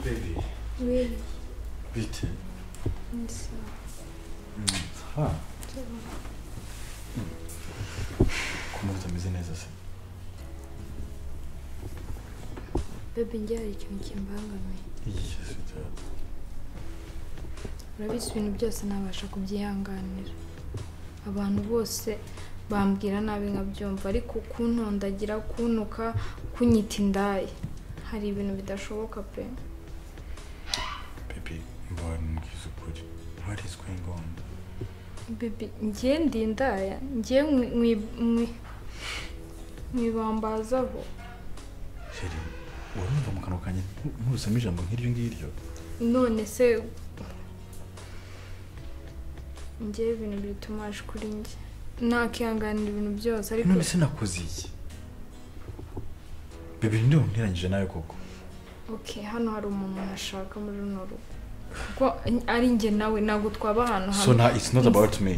Baby, Oui, bitte. ça, Ah, ça va. ukuntu utameze neza se Bebe njye hari ikintu kimbangamiye. Yesu data. Urabizi ibintu byose ntabasha kubyihanganira. Abantu bose bambwira nabi nkabyumva ariko kuntondagira kuntuka kunyita indaya. Hari ibintu bidashoboka pe. Baby, mbona mbwiza ukuri what is going on Bebe njye ndi indaya. Njye mwi- mwi- mwi- mwibambazaho. sheri urumva mu kanwa kanjye ntu- ntusamo ijambo nk'iryo ngiryo None se njye ibintu bitumaje kuri njye. Nakihanganira ibintu byose ariko none se nakoze iki Baby, ninde wanteranyije nawe koko ok hano hari umuntu nashaka muri runo rugo kuko ari njye nawe ntabwo twaba ahantu so hamwe now it's not about me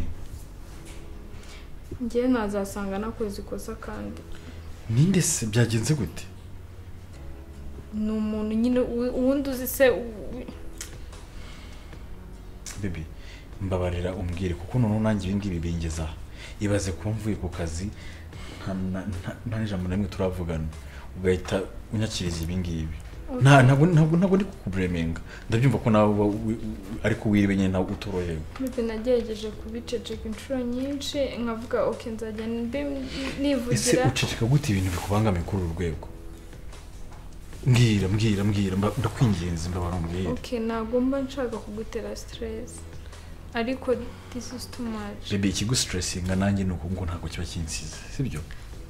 njyewe ntazasanga nakoze ikosa kandi ninde se byagenze gute ni umuntu nyine uwi- uwundi uzi se uwi- Baby, mbabarira umbwire kuko noneho nanjye ibi ngibi bingeza aha ibaze kuba mvuye ku kazi nta- nta- nta- nta n'ijambo na rimwe turavugana ugahita unyakiriza ibi ngibi Nta- ntabwo ntabwo ntabwo ndi kukuburemenga ndabyumva ko nawe uba wi- wi- ariko wiriwe nyine ntabwo utorohewe Bebe nagerageje kubiceceka inshuro nyinshi nkavuga ok nzajya mbi- ese nivugira uceceka gute ibintu bikubangamiye kuri uru rwego mbwira mbwira mbwira mba- ndakwinginze ndabara umbwire ok nagomba nshaka kugutera stress ariko this is too much bebe ikigusitiresiga nanjye ni uku ngo ntabwo kiba kinsize sibyo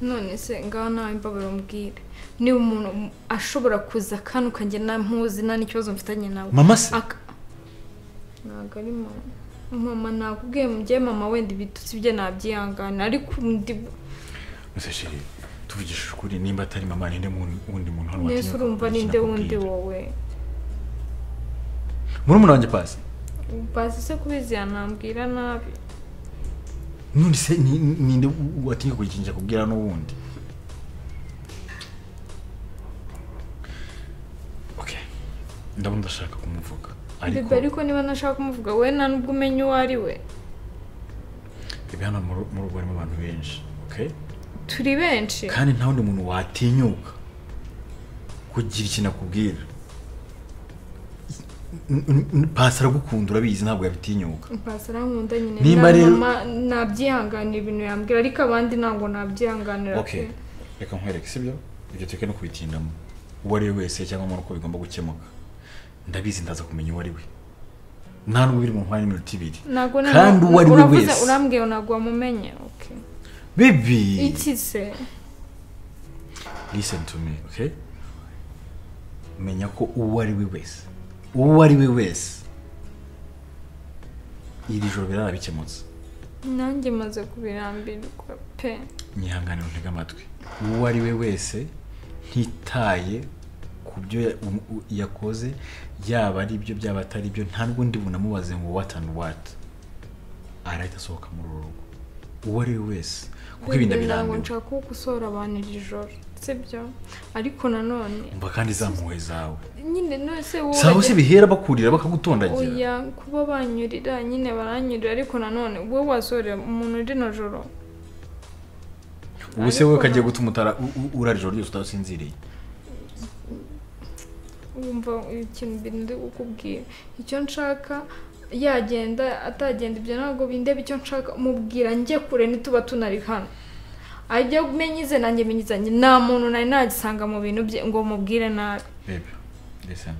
none se ngaho nawe mbabara umbwire niba umuntu ashobora kuza kandi ukagenda ntamuzi nta n'ikibazo mfitanye nawe mama se Aka- ntabwo ari mama mama nakubwiye mubyeyi mama wenda ibitutsi bye nabyihangana ariko undi Gusa sheri tuvugishije ukuri nimba atari mama ninde mu- wundi muntu hano nese watinya urumva kukurikira ninde wundi akubwira. wowe murumuna wanjye pasi bazi se kubizi yanambwira nabi none se ni- ni- ninde u- watinya kugikinja kubwira n'uwundi okay ndabona ndashaka kumuvuga ariko bebe ariko niba nashaka kumuvuga we nta nubwo umenya uwo ari we ibi hano mu ru- mu rugo harimo abantu benshi okay turi benshi kandi nta wundi muntu watinyuka kugira ikintu akubwira N- n- n- pasi aragukunda urabizi ntabwo yabitinyuka basi arankunda nyine Nimba na rero- mama nabyihanganira ibintu yambwira ariko abandi ntabwo nabyihanganira okay pe. reka nkwereke sibyo ibyo tureke no kubitindamo uwo ari we wese cyangwa mbona uko bigomba gukemuka ndabizi ndaza kumenya uwo ari we nta n'ubwo biri mu mpande n'iminota ibiri ntabwo nari- Kandi uwo ari we uravuze- wese. urambwiye ngo ntabwo wamumenye okay bibi iki se listen to me okay menya ko uwo ari we wese uwo ari we wese iri joro birarabikemutse nanjye maze kubirambirwa pe nyihanganira untege amatwi uwo ari we wese ntitaye ku byo ya- um- u- yakoze yaba ari byo byaba atari byo nta n'ubundi bunamubaze ngo what and what arahita asohoka muri uru rugo uwo ari we wese kuko ibintu Bebe, ntabwo birambiwe nshaka ko gusohora abantu iri joro sibyo ariko nanone umva kandi za mpuhwe zawe nyine none se wowe zawe se wajya- bihera bakurira bakagutondagira oya kuba banyurira nyine baranyurira ariko nanone wowe wasohorera umuntu rino joro ubu se wowe ariko kagiye na- gutuma utara u- u- urara ijoro ryose udasinziriye wumva ikintu bindi kukubwira icyo nshaka yagenda atagenda ibyo ntabwo bindeba icyo nshaka mubwira njye kure nituba tunari hano ajya menya ize nanjye menya izanjye nta muntu nari nagisanga mu bintu bye ngo mubwire nabi bebe listen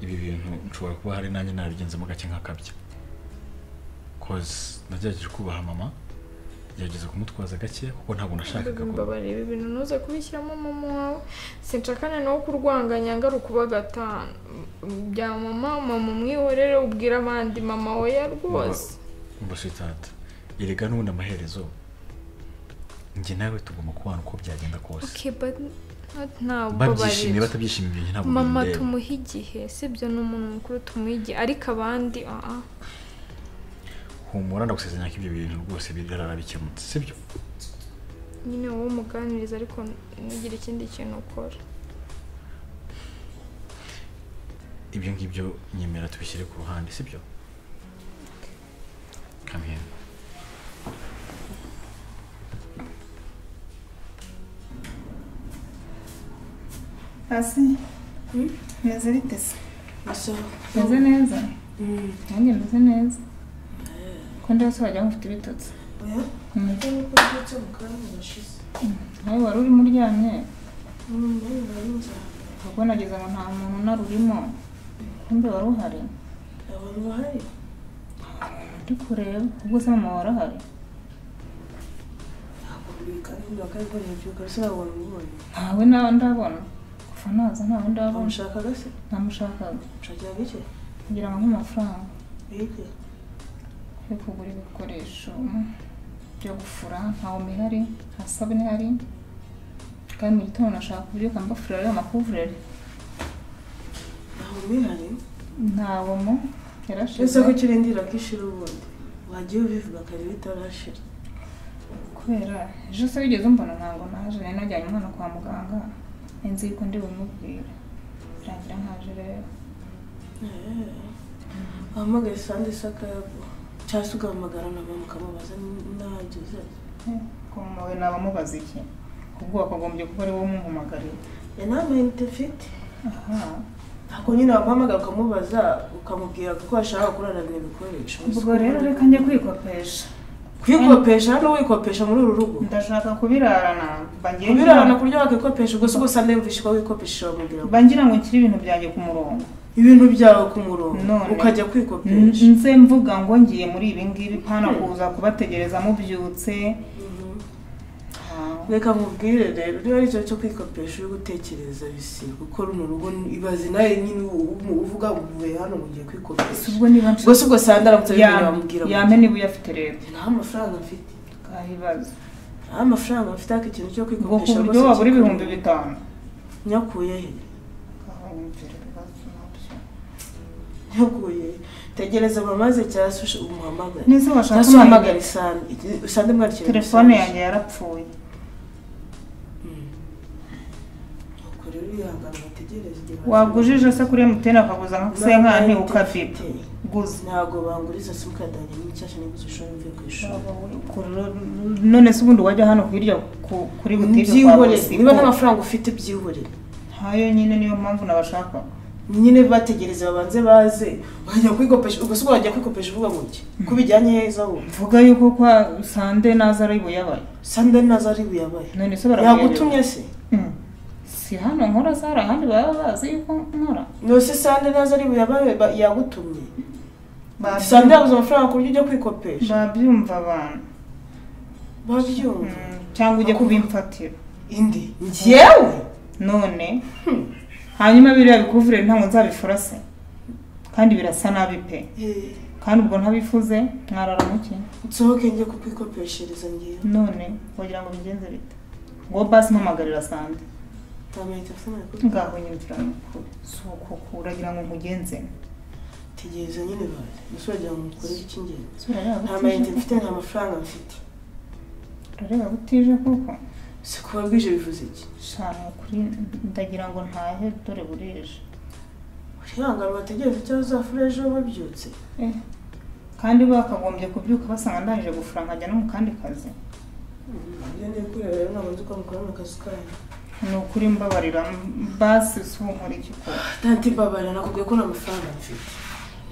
ibi bintu nshobora kuba hari nanjye narabigenzemo gake nk'akabya cause nagerageje kubaha mama ngerageza kumutwaza gake kuko ntabwo nashakaga ko mbabarira ibintu ntuze kubishyiramo mama wawe sinshaka noneho kurwanganya ngaruka uba gatanu bya mama mama umwihorere ubwira abandi mama oya rwose umva sitata erega n'ubundi amaherezo njye nawe tugomba kubana uko byagenda kose okay but not now babyishimiye mbabarira. batabyishimiye ibyo ntabwo mama bindeba. tumuha igihe sibyo ni umuntu mukuru tumuha igihe ariko abandi aha humura ndagusezeranya ko ibyo bintu rwose birara bikemutse sibyo nyine wowe umuganiriza ariko ntugire ikindi kintu ukora ibyo ngibyo nyemera tubishyire ku ruhande sibyo kamera hasi meze bite se gusa meze neza nanjye meze neza ko ndeba se wagira ngo ufite ibitotsi oya Mm. kuko nuko mbyutse mu kanya gashize nawe wari urimo uryamye umuntu bari nzara ubwo nageze ngo nta muntu unari urimo kumbe wari uhari abantu bahari ndi kureba ubwo se mama wari ahari ntabwo mbika n'undi bakabibona mbyuka bisa ntabwo bamubonye ntawe nawe ndabona kuva naza ntawe ndabona bamushakaga se namushakaga mushakiraga iki kugira ngo nk'amafaranga bige yo kugura ibikoresho byo gufura nta omo ihari nta sabune ihari kandi mu gitondo nashaka kubyuka mbafurira ariya makuvureri ntaho mihari nta omo yarashize ese kuki urindira ko ishira ubundi wagiye ubivuga kare bitarashira kubera ejo se wigeze umbona ntabwo naje nari najyanye umwana kwa muganga nzi yuko ndi bumubwire birangira nkaje rero Eh, wahamagaye sande sakayabo cyangwa se ugahamagara nawe mukamubaza ntagize kumuwe nabamubaza iki ubwo wakagombye kuba ari wowe umuhamagariye yanamayinite mfite aha ntabwo nyine wamuhamagara ukamubaza ukamubwira ko washaka kurarana ibikoresho ubwo rero reka njye kwikopesha kwikopesha hano wikopesha muri uru rugo ndashaka kubirarana mba ngiye ubirarana ku buryo wakikopesha ubwo si ubwo sande yumvishe ko wikopesha bamubwira ngo mba ngira ngo nshyire ibintu byanjye ku murongo ibintu byawe ku murongo None. ukajya N- kwikopesha nze mvuga ngo ngiye muri ibi ngibi pana kuza kubategereza mubyutse Ah, reka nkubwire rero niba ari ikintu cyo kwikopesha uri gutekereza bisiga gukora uru rugo ibaze nawe nyine u- u- uvuga ngo uvuye hano ngo ugiye si kwikopesha ubwo niba ubwo si ubwo sande aramutse abibwiye bamubwira ngo yame niba uyafite leta nta mafaranga mfite kabibazo nta mafaranga mfite ariko ikintu cyo ubwo ku kwikopesha buryo rwose wabura kikunaniye. ibihumbi bitanu nyakuye he Kanyumvira ibibazo nabyo. nyakuye tegereza bamaze cyangwa se ush- umuhamagare n'izo cyangwa washaka se uhamagara umayinite isande isande mwakira telefone yanjye yarapfuye nuko rero wihangana ubategereze igihe wagujije se kuri emutiyeni akaguza nka baza. senkani Ntamayinite ukafite mfite. guza ntabwo banguriza simukadi yanjye n'icyasha niba uzishobora mvuye ku ishuri none se ubundi wajya hano hirya ku- kuri butike kwa byihorere Bosco. niba nta mafaranga ufite byihorere ntayo nyine niyo mpamvu nabashaka nyine bategereze babanze baze wajya kwikopesha ubwo si ubwo wajya kwikopesha uvuga ngo iki ko bijyanye heza wowe mvuga yuko kwa sande naza ari buyabaye sande nazo ari buyabaye none se baramuyobewe. yagutumye se Mm. si hano nkora zari ahandi baba bazi yuko nkora nose sande nazo ari buyabaye ba- yagutumye sande yabuze amafaranga ku buryo ujya kwikopesha babyumva abantu babyumva Mm, cyangwa ujye kubimfatira indi njyewe none hanyuma biriya bikuvurere ntabwo nzabifura se kandi birasa nabi pe Eh, kandi ubwo ntabifuze mwarara muke nsohoke njye kukwikopeshereza njyewe none wagira ngo bigenze bite ngo basi mpamagarira sande ntamenya telefone yawe ngaho nyumvira ni ukuri si uko ko uragira ngo nkugenze tegereza nyine baze gusa wagira ngo mukorere icy'ingenzi Ese urareba nta mayinite butije? mfite nta mafaranga mfite urareba butije kuko si kuba bwije bivuze iki shana kuri ndagira ngo ntahe dore burije urihangana bategereze icyo bazafura ejo babyutse Eh, kandi bakagombye kubyuka basanga ndangije gufura nkajya no mu kandi kazi ibyo ndi kureba rero ntabwo nzi ko mukora mu kazi kanyu ni ukuri mbabarira basi si ubu nkora iki ko tanti mbabarira nakubwiye ko nta mafaranga mfite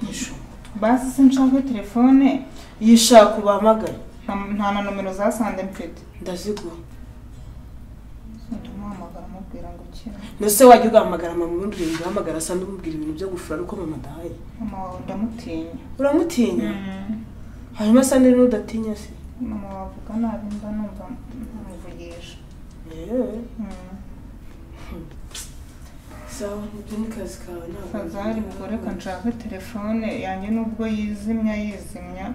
ejo basi sinshaka telefone yishaka ubahamagare nta nta na nomero za sande mfite ndaziguha ndamuhamagara amubwira ngo kira ndetse wajya ugahamagara mama ubundi ureba ugahamagara asa n'umubwira ibintu byo gufura ariko mama adahaye mama wawe ndamutinya uramutinya hanyuma asa n'udatinya se mama wavuga nabi mba numva ntamuvugisha yewe sawa ibyo ni kazi kawe ntabwo fazari ubwo reka nshake telefone yanjye nubwo yizimya yizimya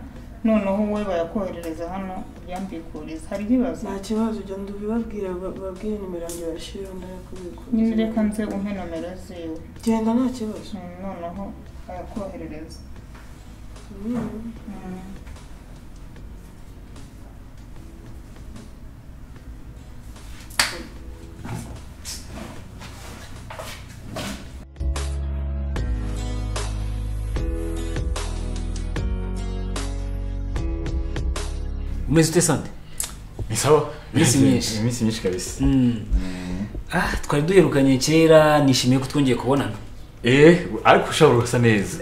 noneho wowe bayakoherereza hano uyambikuriza hari ikibazo nta kibazo ujya ndubibabwira babwire nimero yanjye bashireho ndayakubikuza nyine reka nze umpe nomero ziwe genda nta kibazo Mm, noneho ayakoherereza Mm. Mm. umeze ute sante ni sawa Iminsi myinshi. iminsi myinshi kabisa Mm. Mm. ah twari duherukanye kera nishimiye ko twongeye kubonana eh ariko ushobora ugasa neza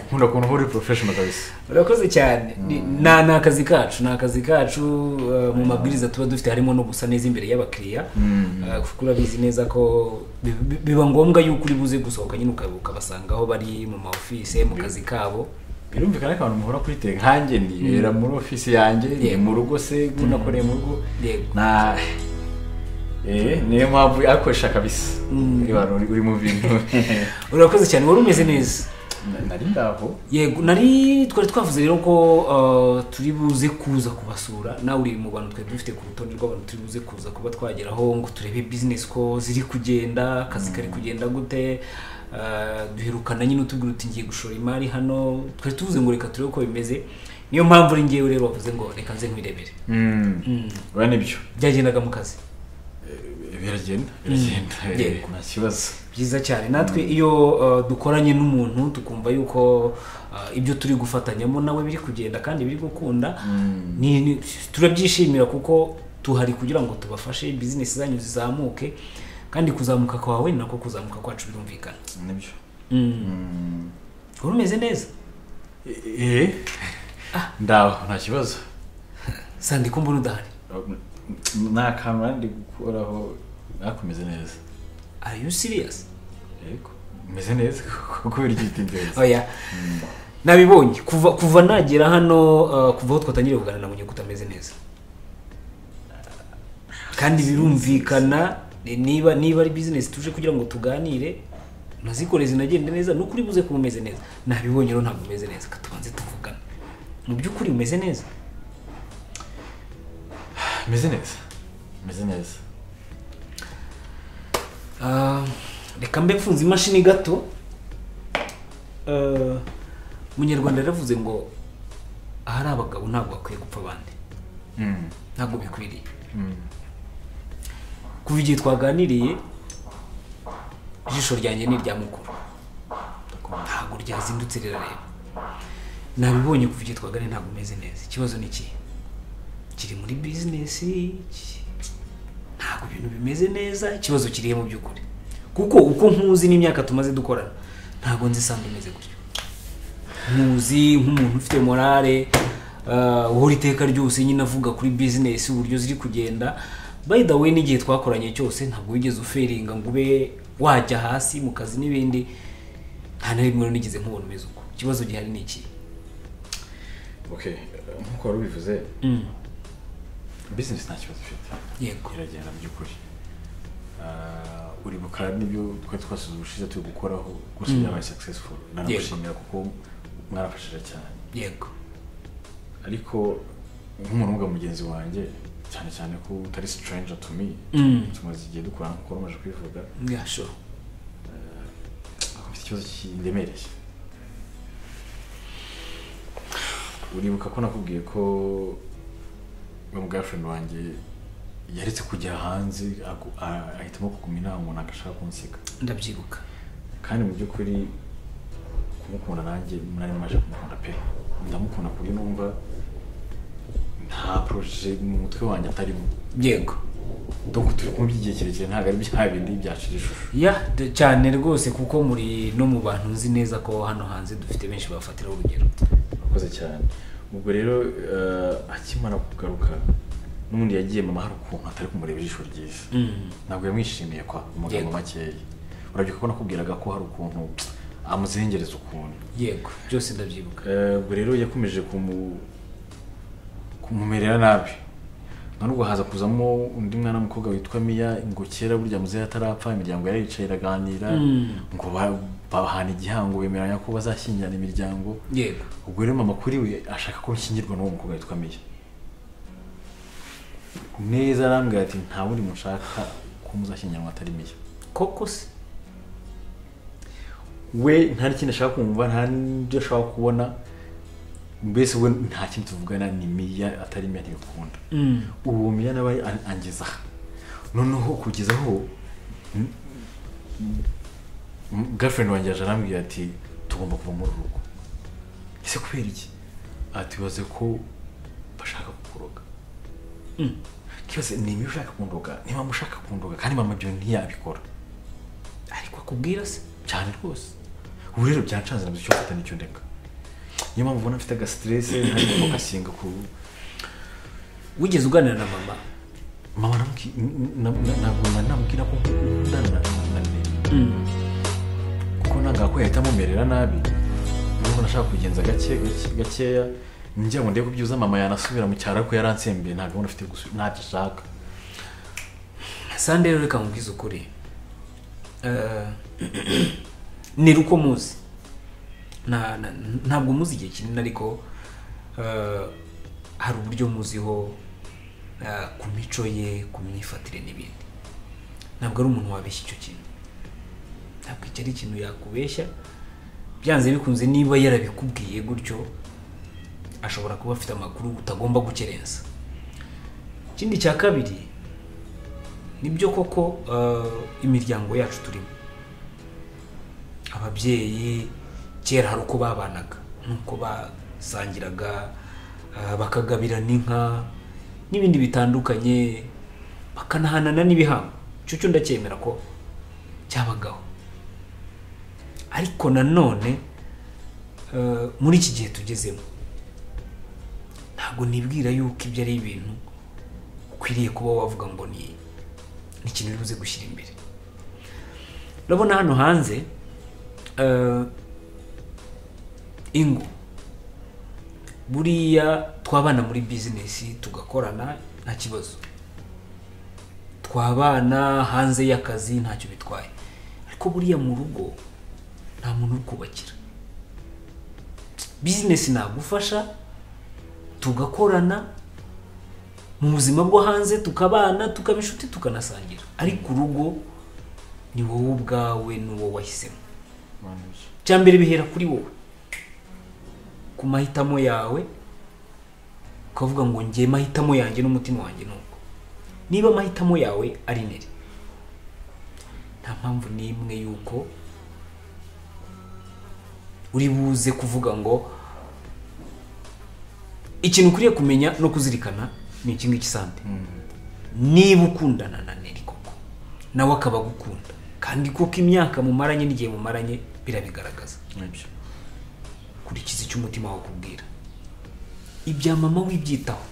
nkunda ukuntu uba uri porofeshono kabisa urakoze cyane Ni- na ni akazi kacu ni akazi kacu uh, mu mabwiriza tuba dufite harimo no gusa neza imbere y'abakiriya Mm. Uh, kuko urabizi neza ko bi- bi- biba ngombwa yuko uri buze gusohoka nyine ukaba- ukabasanga aho bari mu maofise mu kazi kabo birumvikana ko abantu muhora kuri te nkanjye nibera muri ofisi yanjye ni Yego. mu rugo se unakoreye mu rugo Yego. na eh niyo mpamvu akoresha kabisa Mm. niba uri uri mu bintu urakoze cyane wari umeze neza Na- nari ndaho yego nari twari twavuze rero ko uh, turi buze kuza kubasura nawe uri mu bantu twari dufite ku rutonde rw'abantu turi buze kuza kuba twageraho ngo turebe bizinesi ko ziri kugenda akazi kari kugenda gute uh, duherukana nyine utubwira uti ngiye gushora imari hano twari tuvuze ngo reka turebe uko bimeze niyo mpamvu uri ngewe rero wavuze ngo reka nze nkwirebere Mm. Mm. oya nibyo byagendaga mu kazi Eh, biragenda biragenda Eh, Yego. nta kibazo byiza cyane natwe iyo uh, dukoranye n'umuntu tukumva yuko uh, ibyo turi gufatanyamo nawe biri kugenda kandi biri gukunda Mm. ni, ni, turabyishimira kuko tuhari kugira ngo tubafashe bizinesi zanyu zizamuke kandi kuzamuka kwawe ni nako kuzamuka kwacu birumvikana nibyo mm. Mm. wari umeze neza eh ndaho nta kibazo sandi ko mbona udahari nta kantu nandi gukoraho nakomeze neza are you serious yego meze neza kubera igihe utinze oya nabibonye kuva kuva nagera hano uh, kuva aho twatangiriye kuganira nabonye ko utameze neza kandi birumvikana ni- niba niba ari bizinesi tuje kugira ngo tuganire nazikore zinagende neza nuko uri buze kuba umeze neza nabibonye rero ntabwo umeze neza Reka tubanze tuvugane mu by'ukuri umeze neza meze neza meze neza Ah, reka mbe mfunze imashini gato Ah, munyarwanda yaravuze ngo ahari abagabo ntabwo bakwiye gupfa abandi Mm. ntabwo bikwiriye Mm. kuva igihe twaganiriye ijisho ryanjye ni irya mukuru ntabwo ryazindutse rirareba nabibonye kuva igihe twaganiriye ntabwo umeze neza ikibazo ni ikihe kiri muri bizinesi ki- ntabwo ibintu bimeze neza ikibazo kirihe mu by'ukuri kuko uko nkuzi n'imyaka tumaze dukorana ntabwo nzi sandi umeze gutyo nkuzi nk'umuntu ufite morale uh, uhora iteka ryose nyine avuga kuri bizinesi uburyo ziri kugenda by the way n'igihe twakoranye cyose ntabwo wigeze uferinga ngo ube wajya hasi mu kazi n'ibindi nta na rimwe nigeze nkubona umeze uko ikibazo gihari ni iki okay nk'uko wari ubivuze mm. bizinesi nta kibazo ufite yego iragenda mu by'ukuri Ah, uri bukara n'ibyo twari twasuze ubushize turi gukoraho gusa Mm. byabaye successful nanagushimira kuko mwarafashije cyane yego ariko nk'umuntu wumva mugenzi wanjye cyane cyane ko utari stranger to me Mm. tumaze igihe dukora nk'uko wari umaze kubivuga yeah sure afite ikibazo kindemereye uribuka ko nakubwiye ko we mu girlfriend wanjye yaretse kujya hanze agu- a- ahitamo kuguma inama umuntu agashaka kunsiga ndabyibuka kandi mu by'ukuri kumukunda nanjye nari maje kumukunda pe ndamukunda ku buryo numva nta proje mu mutwe wanjye atarimo yego donc turi kumwe by'igihe kirekire ntabwo ari bya bindi byacira ishusho ya d- cyane rwose kuko muri no mu bantu nzi neza ko hano hanze dufite benshi bafatiraho urugero urakoze cyane ubwo rero eh, akimara kugaruka n'ubundi yagiye mama hari ukuntu atari kumureba ijisho ryiza Mm. ntabwo yamwishimiye kwa mu magambo Yego. makeya urabyibuka ko nakubwiraga ko hari ukuntu amuzengereza ukuntu yego byose ndabyibuka Eh, ubwo rero yakomeje kumu kumumerera nabi none ubwo haza kuzamo undi mwana w'umukobwa witwa miya ngo kera burya muzehe atarapfa imiryango yaricaye iraganira Mm. ngo ba- bahana igihango bemeranya ko bazashyingirana imiryango yego ubwo rero mama kuri we ashaka ko nshyingirwa n'uwo mukobwa witwa miya neza arambwira ati nta wundi mushaka ko muzashyingiranwa atari miya koko se we nta n'ikindi ashaka kumva nta n'ibyo ashaka kubona mbese we nta kindi tuvugana ni miya atari miya ntibikunda Mm. uwo miya nawe an- angeza aha noneho kugeza aho mm, mm, girlfriend wanjye yaje arambwira ati tugomba kuva muri uru rugo ese kubera iki ati baze ko bashaka kukuroga Mm. cyose ni imibu ushaka kundoga ni mama ushaka kundoga kandi mama ibyo ntiyabikora ariko akubwira se cyane rwose ubu rero byancanze nabuze icyo mfata n'icyo ndeka niyo mpamvu ubona mfite agasiteresi ntabwo gasenga ku wigeze uganira na mama mama namuki- na- na- ntabwo na- namubwira ko ndana Mm. kuko nanga ko yahita amumerera nabi niba nashaka kugenza gake gake- gakeya njya ngo ndebe kubyuza mama yanasubira mu cyaro ko yaransembeye nta gahunda afite yo gusu- ntacyo ashaka sande rero reka nkubwize ukuri Eh, ni ruko muzi Na- na- ntabwo muzi igihe kinini ariko eh, hari uburyo muziho eh, ku mico ye ku myifatire n'ibindi ntabwo ari umuntu wabeshya icyo kintu ntabwo icyo ari ikintu yakubeshya byanze bikunze niba yarabikubwiye gutyo ashobora kuba afite amakuru utagomba gukerensa ikindi cya kabiri nibyo koko eh, imiryango yacu turimo ababyeyi kera hari uko babanaga nuko basangiraga eh, bakagabirana inka n'ibindi bitandukanye bakanahanana n'ibihango icyo cyo ndacyemera ko cyabagaho ariko nanone eh, muri iki gihe tugezemo ntabwo nibwira yuko ibyo ari ibintu ukwiriye kuba wavuga ngo ni ni ikintu uri buze gushyira imbere urabona hano hanze eh, ingo buriya twabana muri bizinesi tugakorana nta kibazo twabana hanze y'akazi ntacyo bitwaye ariko buriya mu rugo nta muntu uri kubakira bizinesi nagufasha tugakorana mu buzima bwo hanze tukabana tukaba inshuti tukanasangira ariko urugo ni wowe ubwawe n'uwo wahisemo cya mbere bihera kuri wowe ku mahitamo yawe ukavuga ngo njye mahitamo yanjye n'umutima wanjye nuko niba amahitamo yawe ari nere nta mpamvu n'imwe y'uko uri buze kuvuga ngo ikintu ukwiriye kumenya no kuzirikana ni iki ngiki sante niba ukundana na neri koko nawe akaba agukunda kandi koko imyaka mumaranye n'igihe mumaranye birabigaragaza nibyo kurikiza icyo umutima wawe ukubwira ibya mama wibyitaho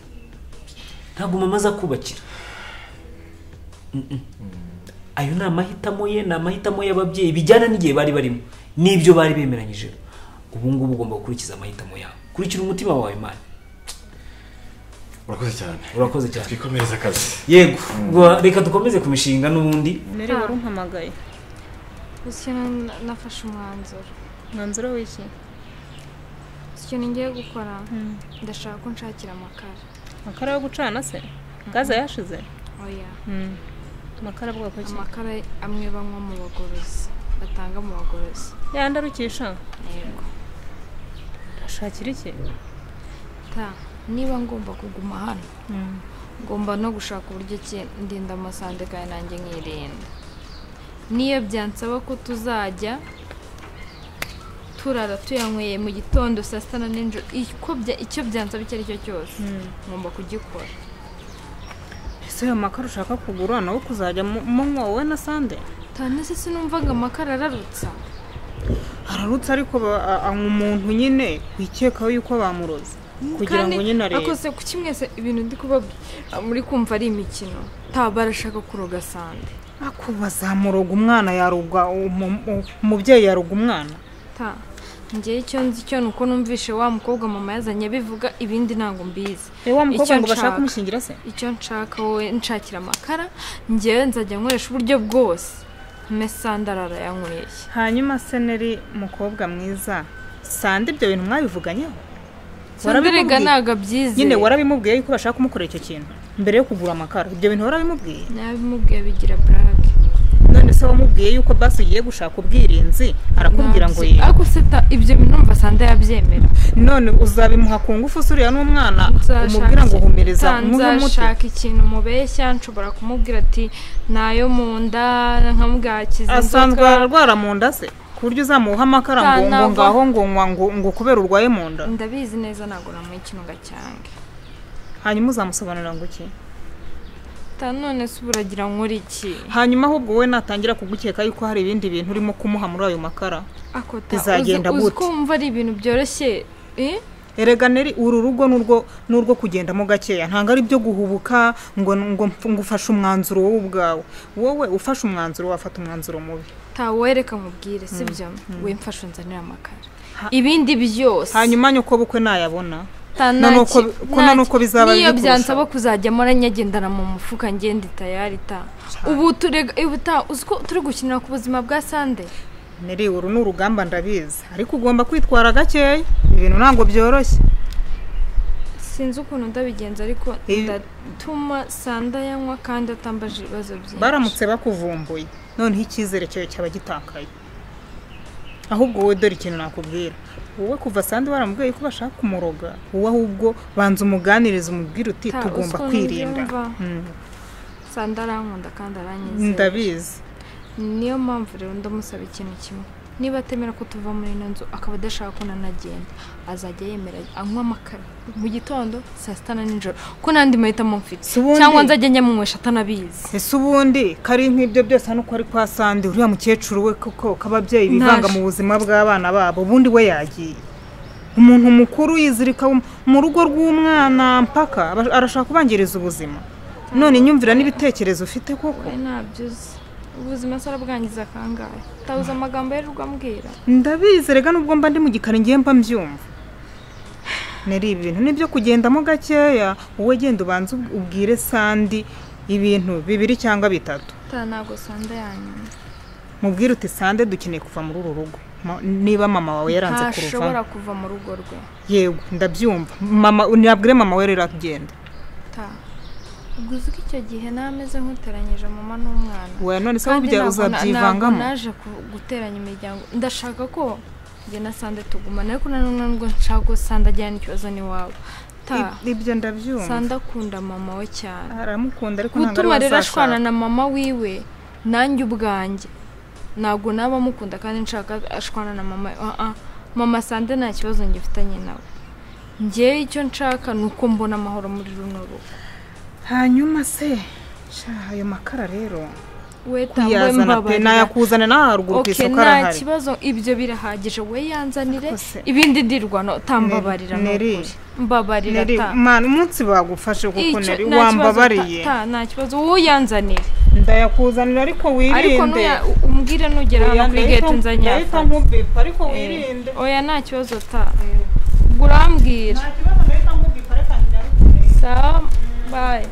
ntabwo mama azakubakira Mm, mm. ayo ni amahitamo ye ni amahitamo y'ababyeyi bijyana n'igihe bari barimo n'ibyo bari bemeranyije ubu ngubu ugomba gukurikiza amahitamo yawe kurikira umutima wawe mani urakoze cyane urakoze cyane twikomereze akazi yego gwa- reka dukomeze ku mishinga n'ubundi mbere wari umpamagaye gusa nafashe umwanzuro umwanzuro w'iki ikintu ngiye gukora ndashaka ko nshakira amakara amakara yo gucana se gaze yashize oya amakara bwoko ki amakara amwe banywa mu bagorozi batanga mu bagorozi yandi arukisha yego ashakira iki ta niba ngomba kuguma hano ngomba no gushaka uburyo ki ndinda amasande kandi nanjye nkirinda niyo byansaba ko tuzajya turara tuyanyweye mu gitondo saa sita na nijoro icyo bya- icyo byansaba icyo ari cyo cyose ngomba kugikora ese ayo makara ushaka kugura nawe kuzajya mu- munywa wowe na sande tane se sinumvaga amakara ararutsa ararutse ariko ba- a- anywa umuntu nyine wikekaho yuko bamuroze kugira ngo Kandi nyine arebe akoze ku kimwese ibintu ndi kubabwira muri kumva ari imikino ntabwo arashaka kuroga sande ako bazamuroga umwana yaroga umu- u- umubyeyi yaroga umwana ta njyewe icyo nzi cyo ni uko numvishe wa mukobwa mama yazanye bivuga ibindi ntabwo mbizi rero wa mukobwa Icyo ngo bashaka nshaka. kumushingira se icyo nshaka wowe nshakira amakara njyewe nzajya nkoresha uburyo bwose mpe sande ararayanyweye hanyuma se neri mukobwa mwiza sande ibyo bintu mwabivuganyeho sandiriga Warabimubwiye? ntabwo abyize nyine warabimubwiye yuko bashaka kumukorera icyo kintu mbere yo kugura amakara ibyo bintu warabimubwiye nabimubwiye bigira burake none se wamubwiye yuko basi ugiye gushaka ubwirinzi arakubwira ngo Nabyo- yego ariko se ta ibyo bintu numva sande yabyemera none uzabimuha ku ngufu se uriya n'umwana umubwira ngo humiriza umuhe umuti nzashaka ikintu mubeshya nshobora kumubwira ati nayo mu nda nkamubwakiza asanzwe ararwara mu nda se ku buryo uzamuha amakara ngo ngo Ntanava. ngaho ngo nywa ngo ngo kubera urwaye mu nda ndabizi neza ntabwo namuha ikintu ngo acyange hanyuma uzamusobanurira ngo iki ta none se uburagira nkora iki hanyuma ahubwo wowe natangira kugukeka yuko hari ibindi bintu urimo kumuha muri ayo makara ako ta uzi Bizagenda uzi gute? ko wumva ari ibintu byoroshye eh? erega neri uru rugo n'urwo n'urwo kugendamo gakeya ntabwo ari byo guhubuka ngo ngo ngo ufashe umwanzuro wowe ubwawe wowe ufashe umwanzuro wafata umwanzuro mubi tawereka mubwire sibyo we mfashe unzanira amakara ibindi byose hanyuma nyoko bukwe nayabona Ta na ntaki- nuko bi- ko na ntaki- nuko bizaba biri niyo kurushaho. byansaba kuzajyamo aranyagendana mu mufuka ngenda itayari ta ubu turega ubu ta uzi ko turi gukinira ku buzima bwa sande neri uru ni urugamba ndabizi ariko ugomba kwitwara gakeya ibintu ntabwo byoroshye sinzi ukuntu ndabigenza ariko Eh. ndatuma sanda yanywa kandi atambaje ibibazo byinshi baramutse bakuvumbuye noneho icyizere cyawe cyaba gitakaye ahubwo wowe dore ikintu nakubwira wowe kuva sandi waramubwiye ko bashaka kumuroga wowe ahubwo banza umuganirize umubwire uti Ta, uzi tugomba ukuntu kwirinda mbyumva? Mm, sanda arankunda kandi aranyizera ndabizi niyo mpamvu rero ndamusaba ikintu kimwe niba atemera ko tuva muri ino nzu akaba adashaka ko nanagenda azajya yemera anywa amakara mu gitondo saa sita na nijoro ko n'andi mahitamo mfite Si ubundi- cyangwa nzajya nyamunywesha atanabizi ese ubundi kari nk'ibyo byose hano uko ari kwa sandi uriya mukecuru we koko ko ababyeyi bivanga Ntaje. mu buzima bw'abana babo ubundi we yagiye umuntu mukuru yizirika mu- mu rugo rw'umwana mpaka aba- arashaka kubangiriza ubuzima none nyumvira n'ibitekerezo ufite koko we ntabyo uzi ubuzima se arabwangiza kangahe utabuze amagambo yirirwa ambwira ndabizi rega nubwo mba ndi mu gikari ngiye mba mbyumva nari ibi bintu nibyo kugendamo gakeya wowe genda ubanza ub- ubwire sandi ibintu bibiri cyangwa bitatu ta ntabwo sanda yanyuma mubwire uti sande dukeneye kuva muri uru rugo Ma- niba mama wawe yaranze ntashobora kuruvamo kuva mu rugo rwe yego ndabyumva mama nabwire mama we rero agenda ta ubwo uzi ko icyo gihe nameze nk'uteranyije mama n'umwana we none se Kandi burya ntabwo na- ntabwo uzabyivangamo naje ku- guteranya imiryango ndashaka ko njye na sande tugumana ariko nanone nubwo nshaka ko sande ajyana ikibazo n'iwabo ta I- ibyo ndabyumva sande akunda mama we cyane aramukunda ariko ntabwo gutuma ari rero we ashwana azashaka na mama wiwe nanjye ubwanjye ntabwo naba amukunda kandi nshaka ashwana na mama ah, ah. mama sande nta kibazo ngifitanye nawe njyewe icyo nshaka ni uko mbona amahoro muri runo rugo hanyuma se sha ayo makara rero we tambaye kuyazana pe mbabarira nayakuzana nawe haruguru ku oke isoko nta arahari kibazo ibyo birahagije we yanzanire Ariko se- ibindi ndirwano tambabarira Neri- Neri. n'ukuri mbabarira Neri, ta mani umunsi bagufashe kuko Icyo- nari nta kibazo, wambabariye ta- ta, nta kibazo wowe uyanzanire ndayakuzanira ariko ariko wirinde nuya- umbwire nugera hano kuri gate ndahita nzanyafata nkubwipa ariko wirinde Eh, oya nta kibazo ta ubwo urambwira nta kibazo ndahita nkubwipa reka ntinyarukire sawa bayi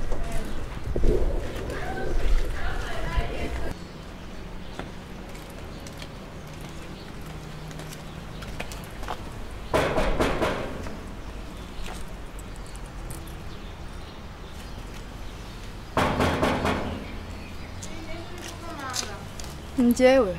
njyewe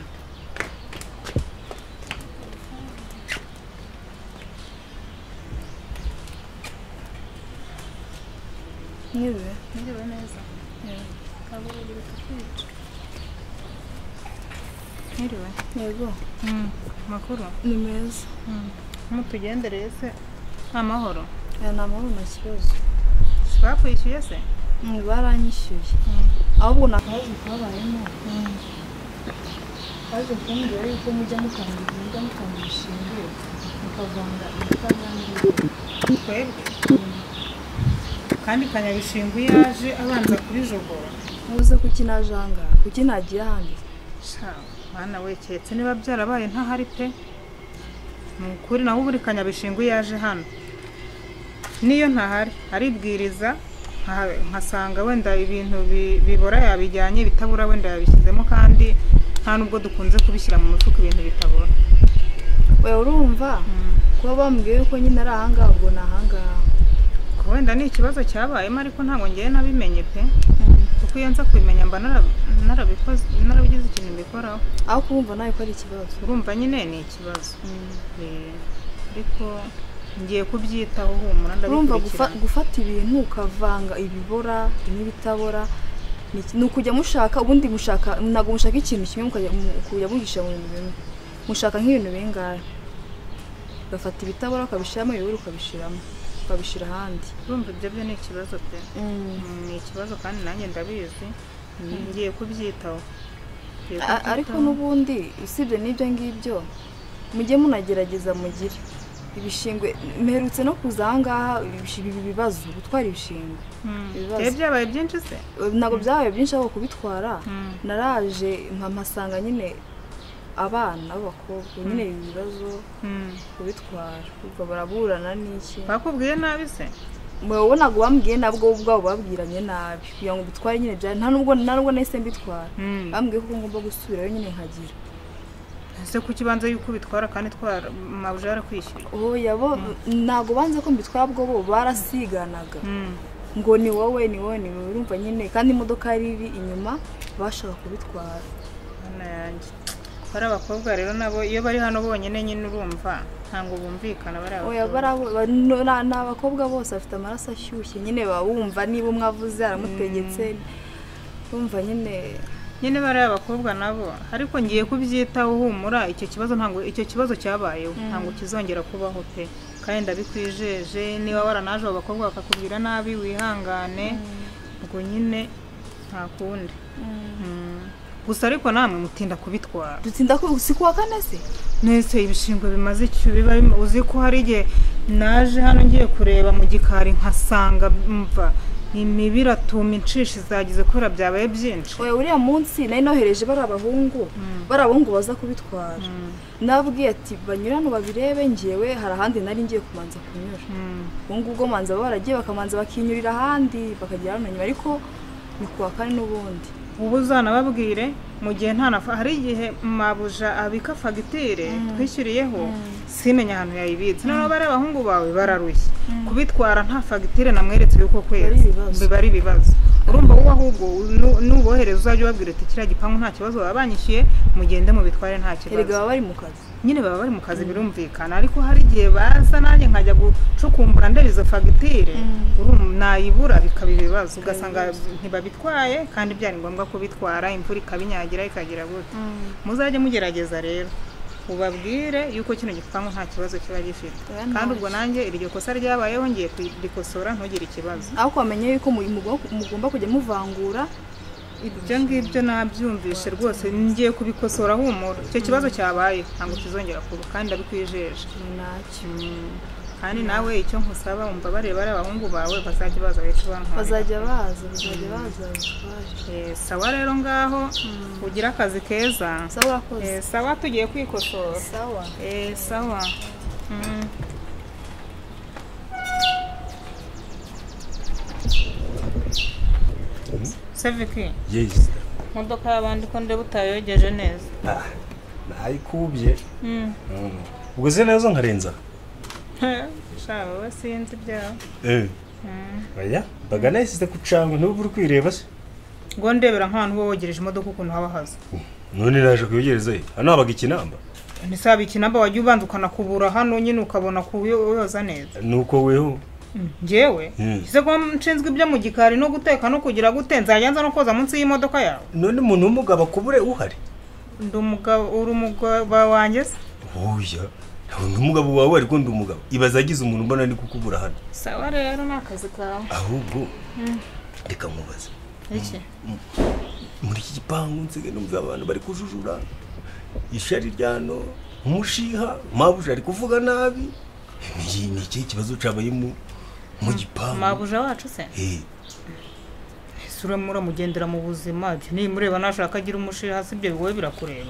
niwe Ndeba neza ntiriwe yego makuru ni meza mutugendereye se amahoro aya ni amahoro nta kibazo bakwishyuye se Mm, baranyishyuye ahubwo ni akazi kabayemo baje kumbwira yuko mujya mutanga ibintu mutanga bishingiye mukavanga ibitabangamiye twebwe kandi kanyabishingu yaje abanza kubijogora mubuze kuki naje aha ngaha kuki nagiye ahandi sha mwana we keretse niba byarabaye ntahari pe ni ukuri nawe ubu kanyabishingu yaje hano niyo ntahari aribwiriza nka- nkasanga wenda ibintu bi- bibora yabijyanye ibitabura wenda yabishyizemo kandi nta nubwo dukunze kubishyira mu mufuka ibintu bitabora we urumva kuba bambwiye yuko nyine ari ahangaha ubwo ni ahangaha Ubwo wenda ni ikibazo cyabayemo ariko ntabwo ngewe nabimenye pe kuko iyo nza kubimenya mba narab- narabikoze narabigize ikintu mbikoraho aho kumva nawe ko ari ikibazo urumva nyine ni ikibazo Eh, ariko ngiye kubyitaho humura urumva ndabikurikirana gufa- gufata ibintu ukavanga ibibora n'ibitabora ni iki- ni ukujya mushaka ubundi mushaka ntabwo mushaka ikintu kimwe mukajya mu- ukujya mugisha mu bintu bimwe mushaka nk'ibintu bingahe ugafata ibitabora ukabishyiramo ibibura ukabishyiramo ukabishyira ahandi urumva ibyo byo ni ikibazo pe Mm, ni ikibazo kandi nanjye ndabizi ngiye kubyitaho Ngiye A- ariko kubyitaho. n'ubundi usibye n'ibyo ngibyo mujye munagerageza mugire ibishingwe mperutse no kuza ahangaha ibishi- ibi bibazo gutwara ibishingwe Mm. ibibazo. Byari byabaye byinshi se ntabwo byabaye byinshi aho kubitwara Mm. naraje nka mpasanga nyine abana b'abakobwa nyine ibi bibazo Mm. kubitwara ubwo baraburana n'iki bakubwiye nabi se mubonaga uwambwiye nabwo wowe ubwabo babwiranye nabi kugira ngo mbitware nyine byari nta nubwo nta nubwo nahise mbitwara Mm. bambwiye ko ngomba gusubirayo nyine nkagira ese kuki ubanza yuko ubitwara kandi twara mabuja yarakwishyuye ubu yabo ntabwo banze ko mbitwara bwo bo barasiganaga Mm. ngo ni wowe ni wowe ni wowe urumva nyine kandi imodoka yari iri inyuma bashaka kubitwara Mana yanjye bari abakobwa rero nabo iyo bari hano bonyine nyine urumva ntabwo bumvikana bari oya abakobwa barabo no- na- ni abakobwa bose bafite amaraso ashyushye nyine baba bumva niba umwe avuze aramutegetse bumva nyine nyine bariya abakobwa nabo ariko ngiye kubyitaho humura icyo kibazo ntabwo icyo kibazo cyabayeho ntabwo kizongera kubaho pe kandi ndabikwijeje niba waranaje abo bakobwa bakakubwira nabi wihangane ubwo nyine nta kundi Mm. gusa ariko namwe mutinda kubitwara dutinda ko si kuwa kane se nese ibishingwe bimaze icyo biba bima- uzi ko hari igihe naje hano ngiye kureba mu gikari nkasanga mva imibiratuma inshishi zagize kubera byabaye byinshi oya uriya munsi nari nohereje bari abahungu bari abahungu baza kubitwara nababwiye ati banyure hano babirebe ngewe hari ahandi nari ngiye kumanza kunyura Mm. ubu ngubwo manza baba baragiye bakamanza bakinyurira ahandi bakagera hano nyuma ariko ni kuwa kane n'ubundi ubu uzanababwire mu gihe nta nafa hari igihe mabuja abika fagitire twishyuriyeho simenya ahantu yayibitse noneho bariya abahungu bawe bararushye kubitwara nta fagitire namweretse y'uko kwezi ibibazo. biba ari ibibazo urumva wowe ahubwo nu- nubohereza uzajya ubabwira uti kiriya gipangu nta kibazo baba banyishyuye mugende mubitware nta erega kibazo baba bari mu kazi nyine baba bari mu kazi birumvikana ariko hari igihe baza nanjye nkajya gucukumbura ndeba izo fagitire urum- nayibura bikaba ibibazo ugasanga ntibabitwaye kandi byari ngombwa kubitwara imvura ikabinyagira ikagira gutya muzajye mugerageza rero ubabwire yuko kino gipangu nta kibazo kiba gifite Oya, kandi ntacyo. ubwo nanjye iryo kosa ryabayeho ngiye kurikosora ntugire ikibazo ariko wamenya yuko mu- mugomba- mugomba kujya muvangura ibyo ngibyo nabyumvishe rwose ngiye kubikosora humura icyo kibazo cyabaye ntabwo kizongera kuba kandi ndabikwijeje ni nacyo Mm. kandi nawe icyo nkusaba umva bareba ari abahungu bawe bazajya baza bahita bantwarira. bazajya baza bazajya baza babitware Eh, sawa rero ngaho ugire akazi keza sawa urakoze Eh, sawa tugiye kwikosora sawa Eh, sawa Mm. seviki yesi imodoka y'abandi ko ndeba utayogeje neza nayikubye Mm. ubwo uzi neza nkarenza sha wowe sinzi ibyawe oya mbaga nahise kucangwa ntubwo uri kwireba se ngo ndebera nk'abantu bo wogereje imodoka ukuntu haba hasa none naje kuyogereza ye hano habaga ikinamba ntisaba ikinamba wajya ubanza ukanakubura hano nyine ukabona kuyoza neza nuko weho ngewe Mm. ese ko nshinzwe ibyo mu gikari no guteka no kugira gute nzajya nza no koza munsi y'imodoka yawe none umuntu w'umugabo akubure uhari ndi umugabo uri umugabo wanjye se oya ntabwo ndi umugabo wawe ariko ndi umugabo ibaze agize umuntu mbona ari kukubura hano sawa rero ni akazi kawe ahubwo reka nkubaze iki muri iki gipangu nsigaye numva abantu bari kujujura ishari rya hano umushiha mabuja ari kuvuga nabi iki ni ikihe kibazo cyabaye mu mu gipangu mabuja wacu se Eh, ese uriya muramugendera mu buzima ibyo nimureba nashaka agira umushiha hasi ibyo bigoye birakureba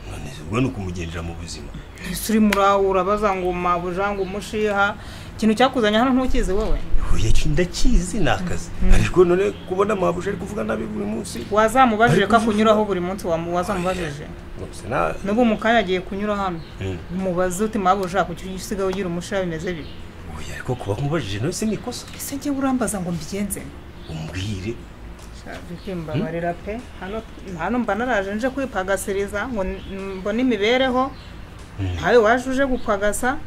none se ubwo ni ukumugendera mu buzima ese uri murawura baza ngo mabuja ngo umushiha ikintu cyakuzanye hano ntukizi wowe huye ndakizi ni akazi ariko none kubona mabuja ari kuvuga nabi buri munsi wazamubajije ko akunyuraho buri munsi wamu- wazamubajije Rwose na- n'ubu mu kanya agiye kunyura hano Mm. umubaze uti mpamvu ushaka kuki usigaye ugira umusha bimeze bibi Oya, ariko kuba nkubajije nawe si nikosa ese njye urambaza ngo mbigenze umbwire bikimbabarira pe hano hano mba naraje nje kwipagasiriza ngo n- mbone imibereho ntawe waje uje gupagasa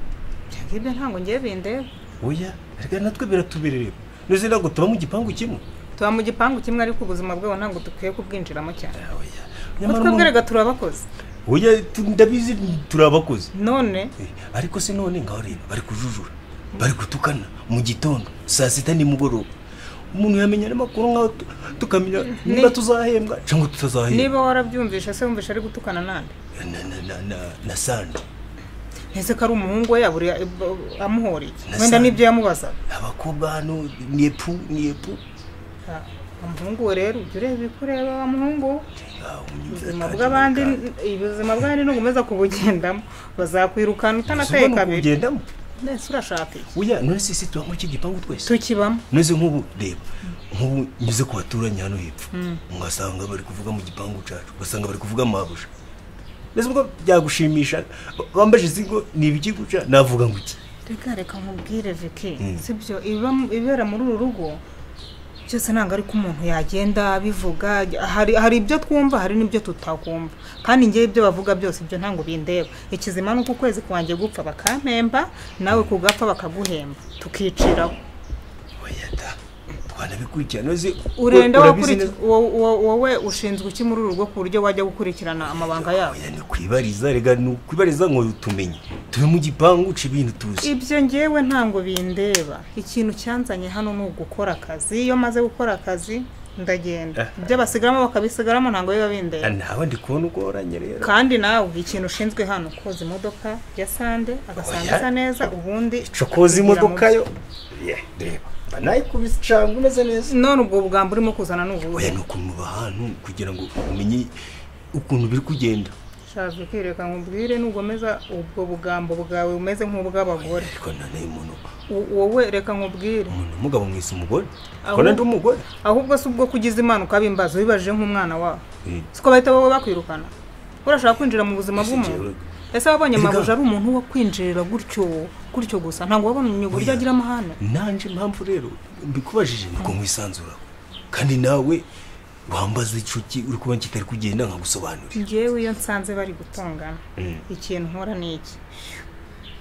ibyo ngibyo ntabwo ngiye bindeba oya ariko natwe biratubererera none se ntabwo tuba mu gipangu kimwe tuba mu gipangu kimwe ariko ubuzima bwabo ntabwo dukwiye kubwinjiramo cyane Ah, oya ko Nyamara twebwe umuntu- rega turi abakozi oya tu- ndabizi turi abakozi none Eh, ariko se none ngaho reba bari kujujura bari gutukana mu gitondo saa sita nimugoroba umuntu yamenya n'amakuru nk'aho tu- tukamenya niba tuzahembwa cyangwa tutazahembwa niba warabyumvishe se wumvishe ari gutukana nande na na na na- na sandi ntese ko ari umuhungu we yaburiye amuhoreye Na wenda saa- n'ibyo yamubazaga abakobwa hano ni epu ni epu Ah, umuhungu we rero ujya ureba ibyo ureba wa muhungu we. Ah, umwiza ubuzima atangira bw'abandi gukanda. ubuzima bw'abandi nukomeza kubugendamo bazakwirukana Ubuzima utanateye ni kabiri ukubugendamo nese urashaka iki oya none se tuba muri iki gipangu twese tukibamo none nk'ubu reba nk'ubu nyuze ku baturanyi hano hepfo ugasanga bari kuvuga mu gipangu cyacu ugasanga bari kuvuga amabusha nese ubwo byagushimisha bambajije izigo ni ibigiguca navuga ngo iki reka reka nkubwire viki Mm. sibyo iba- ibera muri uru rugo byose ntabwo ari ko umuntu yagenda abivuga hari hari ibyo twumva hari n'ibyo tutakumva kandi ngewe ibyo bavuga byose ibyo ntabwo bindeba ikizima ni uko ukwezi kwanjye gupfa bakampemba nawe kugapfa bakaguhemba tukiciraho oya da twanabikurikira nose urenda urabizi wakurikiza neza- wowe ushinzwe iki muri uru rugo ku buryo wajya gukurikirana amabanga yabo oya ni kwibariza rega ni ukwibariza ngo tumenye tube mu gipangu uca ibintu tuzi ibyo ngewe ntabwo bindeba ikintu cyanzanye hano ni ugukora akazi iyo maze gukora akazi ndagenda ibyo basigaramo bakabisigaramo ntabwo biba Ah, bindeba nawe ndi kubona uko waranye rero kandi nawe ikintu ushinzwe hano koza imodoka ya sande agasanga Oya. isa neza ubundi cokoza kugira ngo- imodoka yo Yeah, reba mba nayikubise cyangwa umeze neza none ubwo bwambo urimo kuzana ni ubuhe oya ni ukuntu muba ahantu kugira ngo umenye ukuntu biri kugenda shaje kwireka nkubwire nugomeza ubwo bugambo bwawe bumeze nk'ubw'abagore ariko nane umuntu U- wowe reka nkubwire umuntu umugabo mwese umugore Aho- kona ndi umugore ahubwo si ubwo kugize imana ukabimbaza wibaje nk'umwana wawe Eh, siko bahita baba bakwirukana urashaka kwinjira mu buzima bw'umuntu ese wabonye Erega- mabuja ari umuntu wo kwinjirira gutyo gutyo gusa ntabwo wabonye uburyo agira amahane nanje impamvu rero mbikubajije nuko nkwisanzuraho kandi nawe wambaza inshuti uri kuba kitari kugenda nkagusobanurira ngewe iyo nsanze bari gutongana Mm. ikintu nkora ni iki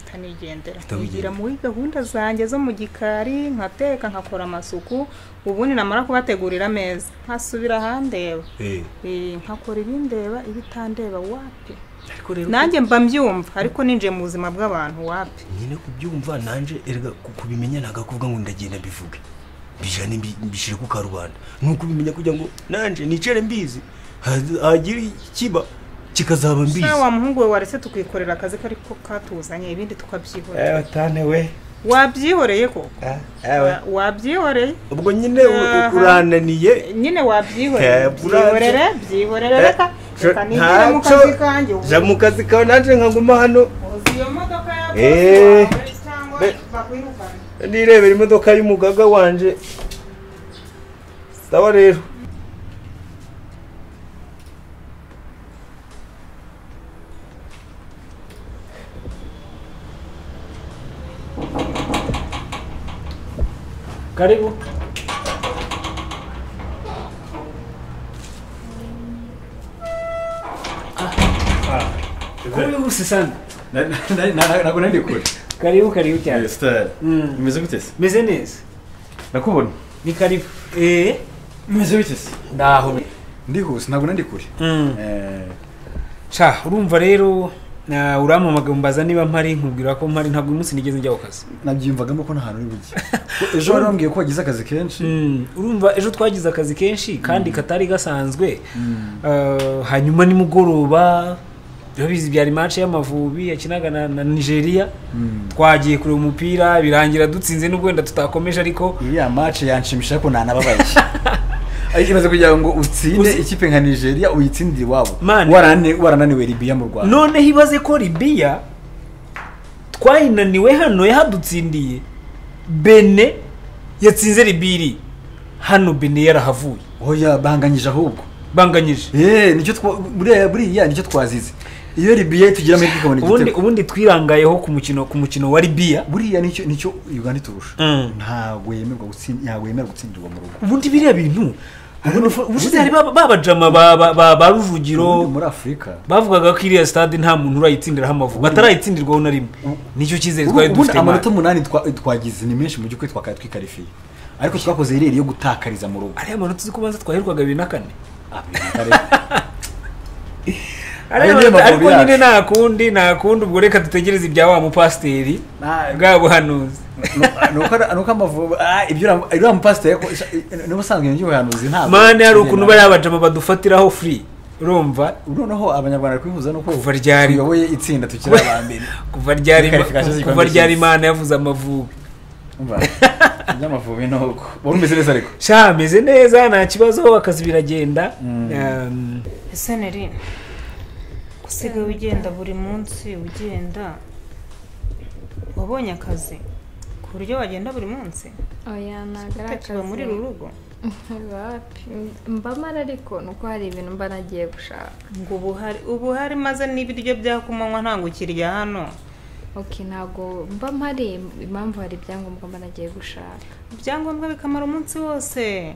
ntanigendera Utabigendera. nkigira muri gahunda zanjye zo mu gikari nkateka nkakora amasuku ubundi namara kubategurira ameza nkasubira ahandeba Eh, Eh, nkakora ibindeba ibitandeba wapi ariko rero nanjye mba mbyumva ariko ninjiye mu buzima bw'abantu wapi nyine kubyumva nanje erega ku- kubimenya ntabwo ari kuvuga ngo ndagenda mbivuge mbijane mbi- mbishyire ku karubanda ni ukubimenya kugira ngo nanje nicare mbizi ha- hagira ikiba kikazaba mbizi nawe wa muhungu we waretse tukikorera akazi kari ko katuzanye ibindi tukabyihorera tane we wabyihoreye ko wabyihoreye ubwo nyine u- u- Aha. urananiye nyine wabyihoreye Eh, buraza. byihorere byihorere Eh, reka jo- reka ninjire mu ntacyo. kazi kanjye ja mu kazi kawe nanjye nkaguma hano uzi iyo modoka ya bosi Eh. wawe cyangwa Be- bakwirukana nirebera imodoka y'umugaga wanje sawa rero karibu kuri bose sandi ntabwo nari kure karibu karibu cyane sitari Mm. imeze gute se meze neza nakubona ni karibu eee imeze gute se ndaho ndihuse ntabwo nari kure Eh, ca urumva rero na- urampamagaye umbaza niba mpari nkubwira ko mpari ntabwo uyu munsi nigeze njya ku kazi nabyiyumvagamo ko nta hantu uri bujye ejo wari wambwiye ko wagize akazi kenshi Mm, urumva ejo twagize akazi kenshi kandi katari gasanzwe Ah, hanyuma nimugoroba urabizi byari match y'amavubi yakinaga na, na nigeria twagiye kureba umupira birangira dutsinze n'ubwo wenda tutakomeje ariko iriya mace yanshimisha ko nanababaye ariko imaze kugira ngo utsinde Uzi- ikipe nka nigeria uyitsindire iwabo Mane. Warane- warananiwe libiya mu rwanda noneho ibaze ko libiya twayinaniwe hano yahadutsindiye bene yatsinze libiri hano bene yarahavuye oya banganyije ahubwo banganyije Eh, nicyo twa- buriya buriya nicyo twazize iyo libiya tugira amahirwe ikabona ubundi igitego ubundi twirangayeho ku mukino ku mukino wa libiya buriya nicyo nicyo uganda iturusha Mm. ntabwo yemerwa gutsinda ntabwo yemera gutsindirwa mu rugo ubundi biriya bintu ubushize hari ba- babajama ba- ba- ba ba rujugiro Ubundi muri afurika bavugaga ko iriya stade nta muntu urayitsindiraho amavubi batarayitsindirwaho na rimwe nicyo cyizere twari ubundi dufite amanota imana umunani twa- twagize ni menshi mu by'ukuri twakaye twikarifiye ariko twakoze ireri yo gutakariza mu rugo ariya manota uzi ko banza twaherwaga bibiri na kane Ayo Ariya niyo manota- Amavubi ariko nyine yacu. nta kundi nta kundi ubwo reka dutegereze ibya wa mupasiteri Nta- bwa buhanuzi nuko amavubi ibyo uriya mupasiteri niba usanzwe ibyo ubuhanuzi ntabwo mani hari ukuntu bariya abajama badufatiraho furi urumva noneho abanyarwanda bari kwihuza nuko Kuva ryari? tuyoboye itsinda tukiri aba mbere kuva ryari Verification z'igikombe kuva ryari cy'isi. imana yavuze amavubi umva iby'amavubi ni uko wari umeze neza ariko sha meze neza nta kibazo akazi biragenda Um, ese neri usigaye ugenda buri munsi ugenda wabonye akazi ku buryo wagenda buri munsi oya ntabwo ari utakiba muri uru akazi rugo Wapi. mba mara ariko ni uko hari ibintu mba nagiye gushaka ngo ubu hari ubu hari maze n'ibiryo byakumanywa ntabwo ukirya hano ok ntabwo mba mpari impamvu hari ibyangombwa mba nagiye gushaka ibyangombwa bikamara umunsi wose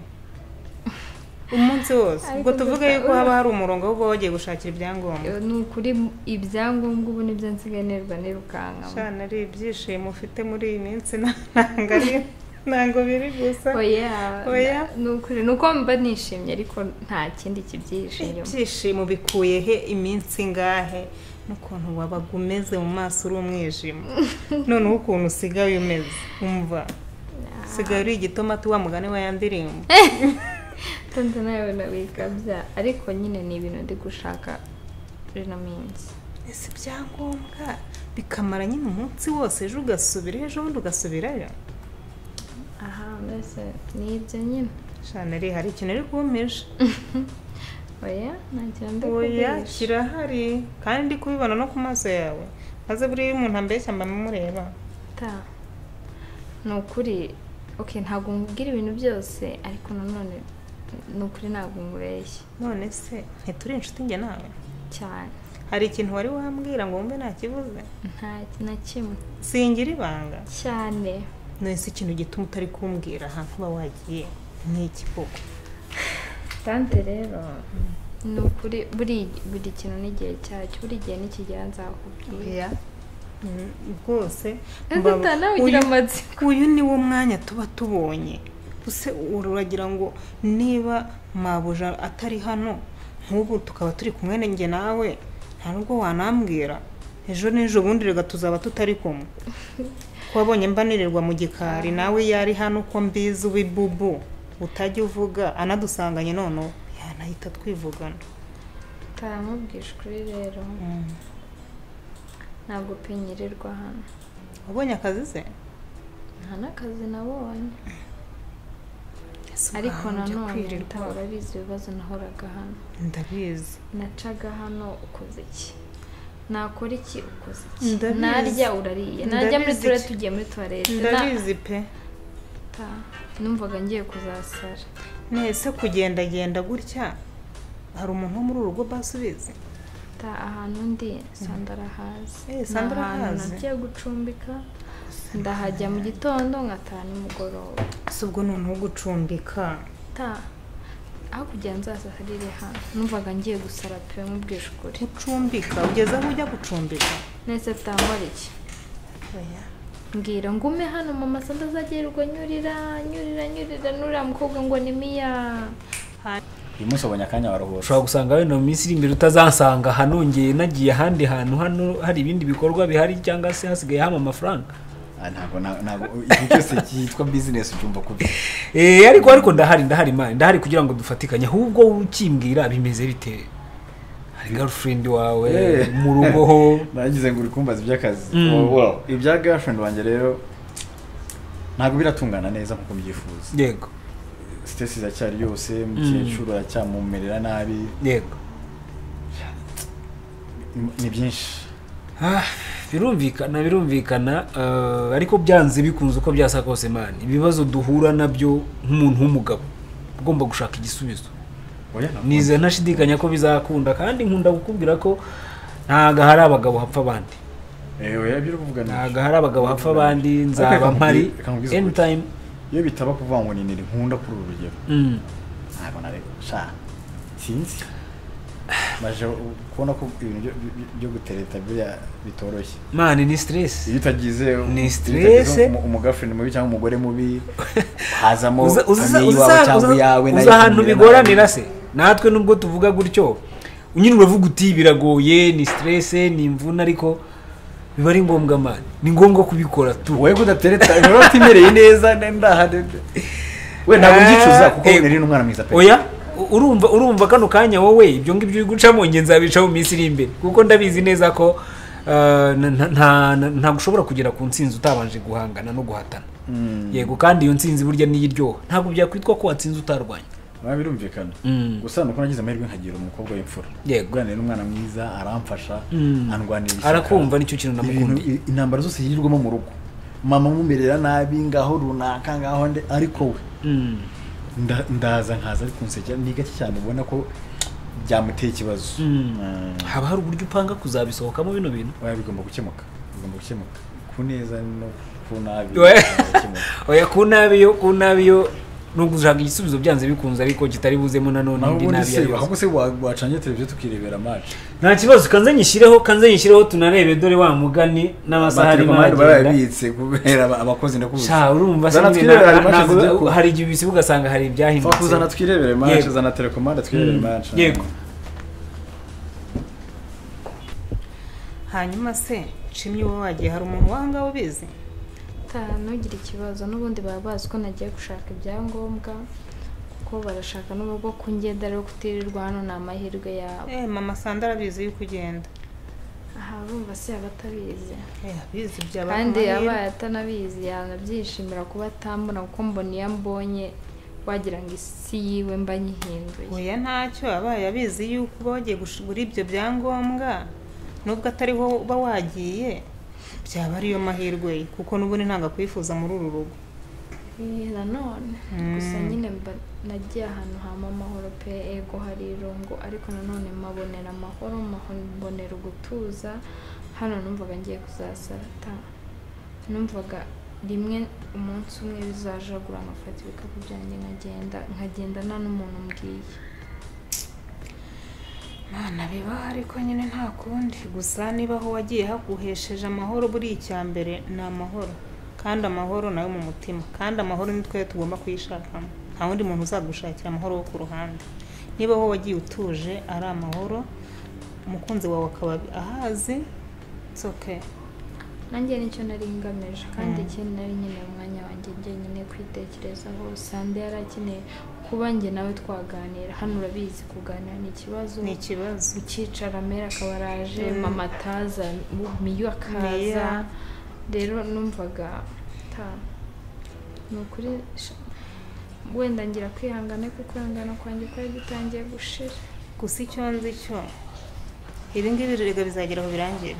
umunsi wose Ariko ubwo tuvuge gusa- yuko haba hari umurongo wo kuba wagiye gushakira ibyangombwa Eh, ni ukuri ibyangombwa ubu nibyo nsigaye nirwa nirukankamo cyane ari ibyishimo ufite muri iyi minsi na- ntabwo ari- ntabwo biri gusa oya Oya. ni ukuri ni uko mba nishimye ariko nta kindi kibyihishe inyuma ibyishimo bikuye he iminsi ngahe n'ukuntu wabaga umeze mu maso uri umwijima noneho ukuntu usigaye umeze umva usigaye uri igitomati wa mugani wa ya ndirimbo tonze nawe nabikabya ariko nyine ni ibintu ndi gushaka rino minsi ese ibyangombwa bikamara nyine umunsi wose ejo ugasubira ejo bundi ugasubirayo aha mbese ni ibyo nyine shaneri hari ikintu ari kubumisha oya nta kintu ndi oya kugurisha kirahari kandi ndi kubibona no ku maso yawe maze buriya iyo umuntu ambeshya mba mureba Ta. ni ukuri ok ntabwo nkubwira ibintu byose ariko nanone ni ukuri ntabwo nkubeshya none se ntituri inshuti njye nawe cyane hari ikintu wari wambwira ngo wumve ntakibuze nta na kimwe singira ibanga cyane nonese ikintu gituma utari kumbwira ahantu uba wagiye nk'iki koko tante rero ni ukuri buri buri kintu n'igihe cyacyo buri gihe n'ikigera nzakubwira Mm, rwose Ese mbaba- ta nawe ugira uyu- amatsiko. uyu ni wo mwanya tuba tubonye use uragira ngo niba mabuja atari hano nk'ubu tukaba turi kumwe na njye nawe nta nubwo wanambwira ejo n'ejo bundi reka tuzaba tutari kumwe ko wabonye mbanirirwa mu gikari nawe yari hano uko mbizi w'ibubu utajya uvuga anadusanganye noneho yanahita twivugana utaramubwije ukuri rero ntabwo pe nyirirwa hano wabonye akazi se nta n'akazi nabonye ariko nanone ntabwo urabizi ibibazo nahoraga hano ndabizi nacaga hano ukoze iki nakora iki ukoze iki Ndabizi. narya urariye narya muri Ndabizi tuwarete iki- tugiye muri tuwarete ndabizi pe nata numvaga ngiye kuzasara nese kugendagenda gutya hari umuntu wo muri uru rugo basubizi ta ahantu ndi sandara hazi Eh, Sandra ahazi. nagiye gucumbika ndahajya mu gitondo nkataha nimugoroba si ubwo noneho gucumbika ta hakurya nzasarire hano numvaga ngiye gusara pe nkubwije ukuri gucumbika ugeze aho ujya gucumbika nese tutangora iki mbwira ngume hano mama sanda azagerwa nyurira nyurira nyurira n'uriya mukobwa ngo ni miya uyu munsi wabonye akanya waruhutse ushobora gusanga wenda mu minsi iri imbere utazansanga hanongeye nagiye ahandi hantu hano hari ibindi bikorwa bihari cyangwa se hasigaye hama amafaranga Ah, ntabwo na- ntabwo ikintu cyose cyitwa bizinesi ucyumva kubi Eh, ariko ariko ndahari ndahari mani ndahari kugira ngo dufatikanye ahubwo wowe ukimbwira bimeze bite hari girlfriend wawe Eh. mu rugo ho nagize ngo uri kumbaza iby'akazi Mm. Oh, well, ibya girlfriend wanjye rero ntabwo biratungana neza nk'uko mbyifuza yego sitesi iracyari yose mukecuru aracyamumerera nabi yego Ni- ni byinshi Ah, birumvikana birumvikana eh, ariko byanze bikunze uko byasa kose mani ibibazo duhura nabyo nk'umuntu w'umugabo ugomba gushaka igisubizo oya ntabwo- nize ntashidikanya ko bizakunda kandi nkunda kukubwira ko ntago hari abagabo hapfa abandi Eh, oya ibyo uri kuvuga ni ntago hari abagabo hapfa abandi Ariko nzaba reka mpari nkubwire- reka nkubwize ukuri. anytime iyo bitaba kuvuga ngo ni nini nkunda kuri uru rugero Mm. ntabwo nari sha sinzi maje u- kubona ko ibintu byo- byo- byo gutereta biriya bitoroshye mani ni stress iyo utagize u- Ni iyo utagize stress. umu- umugafreni mubi cyangwa umugore mubi hazamo Uza- uza- uza- famiye iwawe uza- cyangwa iyawe uza nayo uza ahantu ikumira bigoranira nabi. se natwe nubwo tuvuga gutyo nyine uravuga uti biragoye ni stress ni imvune ariko biba ari ngombwa mani ni ngombwa kubikora tu wowe ko udatereta rero utimereye neza ndaha we ntabwo ubyicuza kuko Eh, uri n'umwana mwiza pe oya u- urumva urumva kano kanya wowe ibyo ngibyo uri gucamo njye nzabica mu minsi iri imbere kuko ndabizi neza ko ah, na- na- nta- na- ntabwo ushobora kugera ku ntsinzi utabanje guhangana no guhatana yego kandi iyo ntsinzi burya niyo iryoha ntabwo byakwitwa ko watsinze utarwanya biba birumvikana Mm. gusa nuko nagize amahirwe nkagira umukobwa w'imfura yego guhanira n'umwana mwiza aramfasha Mm. andwanira ishyaka. arakumva nicyo kintu Ibintu- namukundiye i- intambara zose yirirwamo mu rugo mama amumerera nabi ngaho runaka ngaho nde ariko we Mm. nda- ndaza nkaza ari kunsekera ni gake cyane ubona ko byamuteye ikibazo Mm. Mm. haba hari uburyo upanga kuzabisohokamo bino bintu oya bigomba gukemuka bigomba gukemuka ku neza no ku nabi We- bigomba gukemuka. oya ku nabi yo ku nabi yo nubwo ushaka igisubizo byanze bikunze ariko kitari buzemo nanone naho indi ubundi nabi se yari ahubwo se wa- wacangiye televiziyo tukirebera match nta kibazo kanze nyishyireho kanze nyishyireho tunarebe dore wa mugani n'amasaha arimo Amaterekomande aragenda barayabitse kubera aba- abakozi ndakuzi sha urumva se Zana nyine twirebere na- match ntabwo zijya ku- hari igihe ubisiba ugasanga Fa hari kuzana ibyahindutse twirebere match Yego. zana telekomande twirebere Mm. match Yego. hanyuma se nshimye wowe wagiye hari umuntu wanga ubizi Ta- ntugire ikibazo n'ubundi baba bazi ko nagiye gushaka ibyangombwa kuko barashaka n'ubwo kungenda rero kutirirwa hano ni amahirwe yabo Eh, mama sandara abizi yuko ugenda aha bumva se aba atabizi Eh, abizi byaba kandi amahirwe. yabaye atanabizi yanabyishimira kuba atambona kuko mbona iyo ambonye wagira ngo isi yiwe mba nyihinduye oya ntacyo abaye abizi yuko uba wagiye gushigura ibyo byangombwa nubwo atari wowe uba wagiye byaba ariyo mahirwe ye kuko n'ubundi ntabwo akwifuza muri uru rugo Eh, nanone gusa nyine mba nagiye ahantu hama amahoro pe ego hari irungu ariko nanone mabonera amahoro maho- mbonera ugutuza hano numvaga ngiye kuzasarata numvaga rimwe umunsi umwe bizajagura nkafata ibikapu byanjye nkagenda nkagendana n'umuntu mbwiye mana bibaho ariko nyine nta kundi gusa niba aho wagiye haguhesheje amahoro buri icya mbere ni amahoro kandi amahoro nayo mu mutima kandi amahoro ni twe tugomba kuyishakamo nta wundi muntu uzagushakira amahoro wo ku ruhande niba wowe wagiye utuje ari amahoro umukunzi wawe akaba ahazi it's okay nanjye nicyo nari ngamije kandi ikindi nari nkeneye umwanya wanjye njyenyine kwitekerezaho sande yari akeneye kuba njye nawe twaganira hano urabizi kuganira ni ikibazo ni ikibazo ukicara amera akaba araje mama ataza miyo akaza Meya. rero numvaga ta ni ukuri sha- wenda ngira kwihangana kuko kwihangana kwanjye kwari gutangiye gushira gusa icyo nzi cyo ibi ngibi birega bizagera aho birangire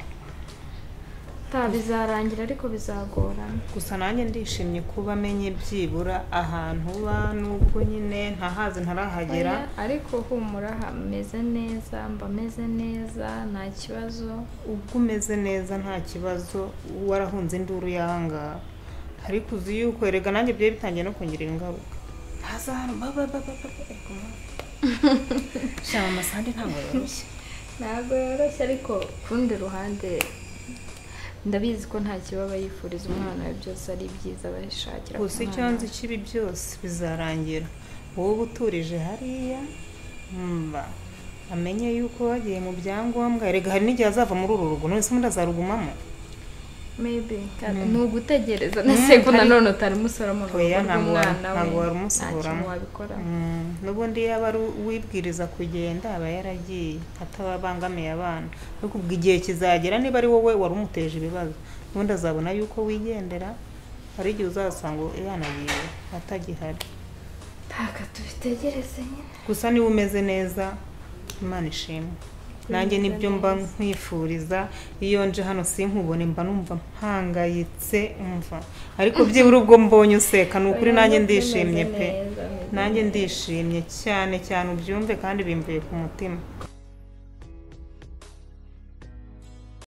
ta bizarangira ariko bizagorana gusa nanjye ndishimye kuba amenye byibura ahantu uba nubwo nyine ntahazi ntarahagera Oya, ariko humura hameze neza mba meze neza nta kibazo ubwo umeze neza nta kibazo warahunze induru y'ahangaha ariko uzi yuko erega nanjye byari bitangiye no kongera ingaruka ntaza hano ba ba ba ba ba ba ariko ma shama amasande ntabwo yoroshye ntabwo yoroshye ariko ku rundi ruhande ndabizi ko nta kibaba yifuriza umwana we byose ari byiza bayishakira gusa icyo nzi kibi byose bizarangira wowe uba uturije hariya mba amenye yuko wagiye mu byangombwa erega hari n'igihe azava muri uru rugo none se ubundi azarugumamo maybe ni ugutegereza na sekunde nanone utari umusoroma mu Oya, rugo ntabwo wa- rw'umwana we ntabwo wari nta umusohoramo. kintu wabikora Mm, n'ubundi yaba ari uwibwiriza kugenda aba yaragiye atababangamiye abana ariko ubwo igihe kizagera niba ari wowe wari umuteje ibibazo n'ubundi azabona yuko wigendera hari igihe uzasanga yanagiye atagihari ntaka tubitegereze nyine gusa niba umeze neza imana ishimwe nanjye nibyo mba nkwifuriza iyo nje hano sinkubone mba numva mpangayitse umva ariko byibura ubwo mbonye useka ni ukuri nanjye ndishimye pe nanjye ndishimye cyane cyane ubyumve kandi bimvuye ku mutima